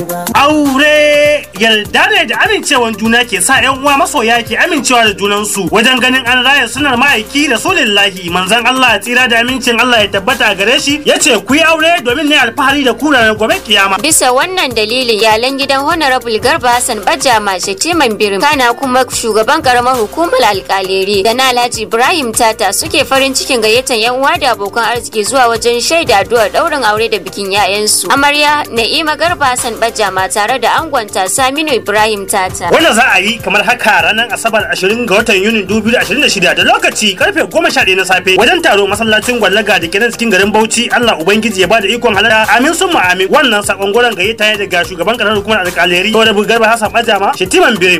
Aure yarda ne da amincewan juna ke sa yan uwa masoya ke amincewa da junansu wajen ganin an raya sunar ma'aiki da solillahi manzon Allah tsira da amincin Allah ya tabbata gare shi ya ce ku yi aure domin ne alfahari da ku ranar gobe kiyama. Bisa wannan dalilin iyalan gidan Honorable Garba Hassan Bajama Shatiman Birim kana kuma shugaban karamar hukumar alkaleri da na Alhaji Ibrahim Tata suke farin cikin gayyatar yan uwa da abokan arziki zuwa wajen shaida addu'ar daurin aure da bikin 'ya'yansu. Amarya Na'ima Garba Hassan Bajama tare da angonta Saminu Ibrahim Tata. Wanda za a yi kamar haka ranar Asabar 20 ga watan Yunin 2026 da lokaci karfe 11 na safe wajen taro masallacin gwallaga da kenan cikin garin Bauchi Allah Ubangiji ya bada ikon halara amin sun amin wannan sakon goron gayyata ya daga shugaban karamar hukumar alkaleri to da Garba Hassan Bajama Shatiman Birim